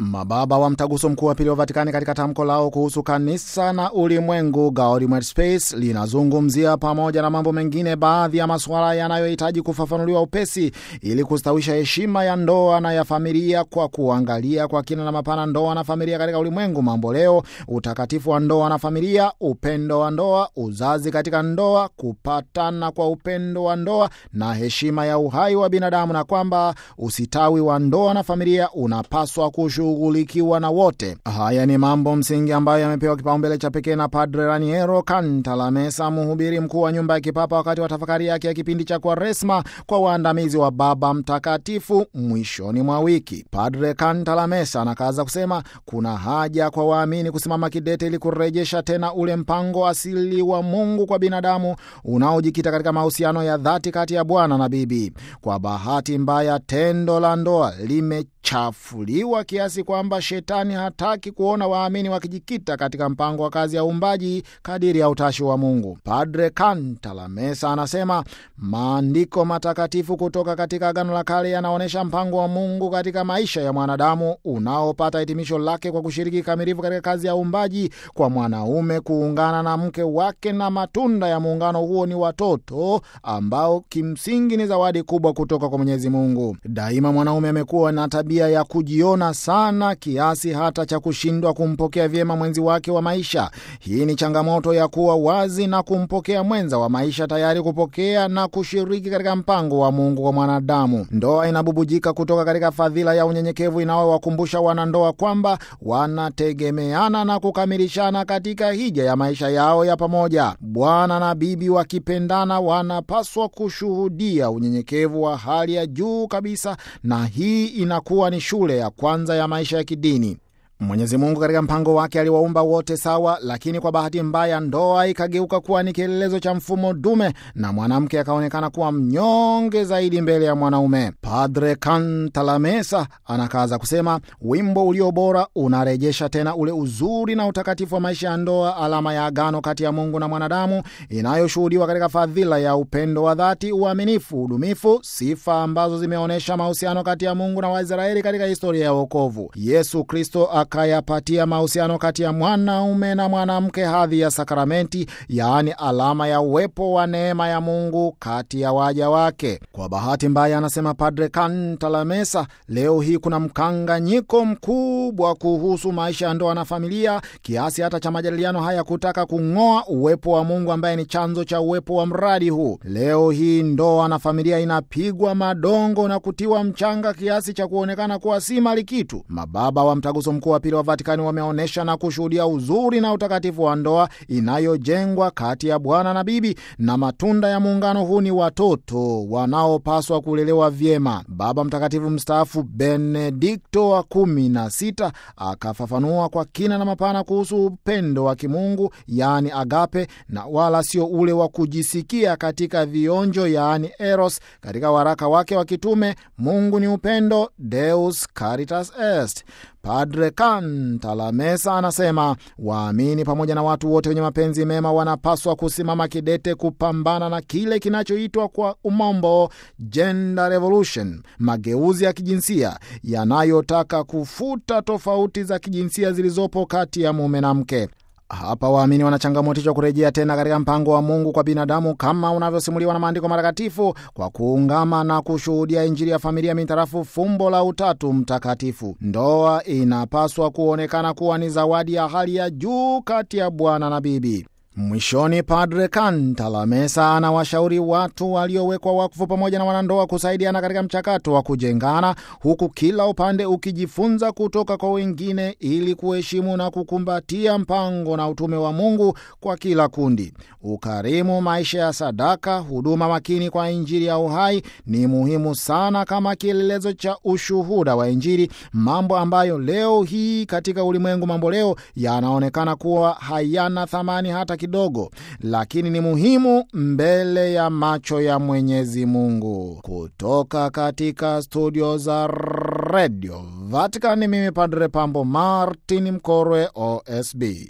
Mababa wa Mtaguso Mkuu wa Pili wa Vatikani katika tamko lao kuhusu kanisa na ulimwengu, Gaudium et Spes, linazungumzia pamoja na mambo mengine baadhi ya masuala yanayohitaji kufafanuliwa upesi ili kustawisha heshima ya ndoa na ya familia kwa kuangalia kwa kina na mapana ndoa na familia katika ulimwengu mambo leo, utakatifu wa ndoa na familia, upendo wa ndoa, uzazi katika ndoa, kupatana kwa upendo wa ndoa na heshima ya uhai wa binadamu, na kwamba usitawi wa ndoa na familia unapaswa kushu shughulikiwa na wote. Haya ni mambo msingi ambayo yamepewa kipaumbele cha pekee na Padre Raniero Cantalamessa, mhubiri mkuu wa nyumba ya kipapa, wakati wa tafakari yake ya kipindi cha Kwaresma kwa waandamizi wa Baba Mtakatifu mwishoni mwa wiki. Padre Cantalamessa anakaza kusema kuna haja kwa waamini kusimama kidete ili kurejesha tena ule mpango asili wa Mungu kwa binadamu unaojikita katika mahusiano ya dhati kati ya bwana na bibi. Kwa bahati mbaya, tendo la ndoa limechafuliwa kiasi kwamba shetani hataki kuona waamini wakijikita katika mpango wa kazi ya uumbaji kadiri ya utashi wa Mungu. Padre Cantalamessa anasema maandiko matakatifu kutoka katika Agano la Kale yanaonyesha mpango wa Mungu katika maisha ya mwanadamu unaopata hitimisho lake kwa kushiriki kikamilifu katika kazi ya uumbaji, kwa mwanaume kuungana na mke wake, na matunda ya muungano huo ni watoto ambao kimsingi ni zawadi kubwa kutoka kwa Mwenyezi Mungu. Daima mwanaume amekuwa na tabia ya kujiona sana kiasi hata cha kushindwa kumpokea vyema mwenzi wake wa maisha. Hii ni changamoto ya kuwa wazi na kumpokea mwenza wa maisha, tayari kupokea na kushiriki katika mpango wa Mungu kwa mwanadamu. Ndoa inabubujika kutoka katika fadhila ya unyenyekevu inayowakumbusha wanandoa kwamba wanategemeana na kukamilishana katika hija ya maisha yao ya pamoja. Bwana na bibi wakipendana, wanapaswa kushuhudia unyenyekevu wa hali ya juu kabisa, na hii inakuwa ni shule ya kwanza ya maisha ya kidini. Mwenyezi Mungu katika mpango wake aliwaumba wote sawa, lakini kwa bahati mbaya ndoa ikageuka kuwa ni kielelezo cha mfumo dume na mwanamke akaonekana kuwa mnyonge zaidi mbele ya mwanaume. Padre Cantalamessa anakaza kusema wimbo ulio bora unarejesha tena ule uzuri na utakatifu wa maisha ya ndoa, alama ya agano kati ya Mungu na mwanadamu inayoshuhudiwa katika fadhila ya upendo wa dhati, uaminifu, udumifu, sifa ambazo zimeonyesha mahusiano kati ya Mungu na Waisraeli katika historia ya wokovu. Yesu Kristo akayapatia mahusiano kati ya mwanaume na mwanamke hadhi ya sakramenti, yaani alama ya uwepo wa neema ya Mungu kati ya waja wake. Kwa bahati mbaya, anasema Padre Cantalamessa, leo hii kuna mkanganyiko mkubwa kuhusu maisha ya ndoa na familia, kiasi hata cha majadiliano haya kutaka kung'oa uwepo wa Mungu ambaye ni chanzo cha uwepo wa mradi huu. Leo hii ndoa na familia inapigwa madongo na kutiwa mchanga kiasi cha kuonekana kuwa si mali kitu. Mababa wa Mtaguso Mkuu wa Pili wa Vatikani wameonyesha na kushuhudia uzuri na utakatifu wa ndoa inayojengwa kati ya bwana na bibi, na matunda ya muungano huu ni watoto wanaopaswa kulelewa vyema. Baba Mtakatifu mstaafu Benedikto wa kumi na sita akafafanua kwa kina na mapana kuhusu upendo wa kimungu yaani agape, na wala sio ule wa kujisikia katika vionjo yaani eros. Katika waraka wake wa kitume Mungu ni upendo, Deus Caritas Est. Padre Cantalamessa anasema waamini pamoja na watu wote wenye mapenzi mema wanapaswa kusimama kidete kupambana na kile kinachoitwa kwa umombo gender revolution, mageuzi ya kijinsia yanayotaka kufuta tofauti za kijinsia zilizopo kati ya mume na mke. Hapa waamini wanachangamotishwa kurejea tena katika mpango wa Mungu kwa binadamu kama unavyosimuliwa na maandiko matakatifu kwa kuungama na kushuhudia Injili ya familia mintarafu fumbo la Utatu Mtakatifu. Ndoa inapaswa kuonekana kuwa ni zawadi ya hali ya juu kati ya bwana na bibi. Mwishoni, Padre Cantalamessa anawashauri watu waliowekwa wakfu pamoja na wanandoa kusaidiana katika mchakato wa kujengana, huku kila upande ukijifunza kutoka kwa wengine ili kuheshimu na kukumbatia mpango na utume wa Mungu kwa kila kundi. Ukarimu, maisha ya sadaka, huduma makini kwa Injili ya uhai ni muhimu sana kama kielelezo cha ushuhuda wa Injili, mambo ambayo leo hii katika ulimwengu mambo leo yanaonekana kuwa hayana thamani hata kidogo, lakini ni muhimu mbele ya macho ya Mwenyezi Mungu. Kutoka katika studio za Radio Vatican, mimi Padre Pambo Martin Mkorwe, OSB.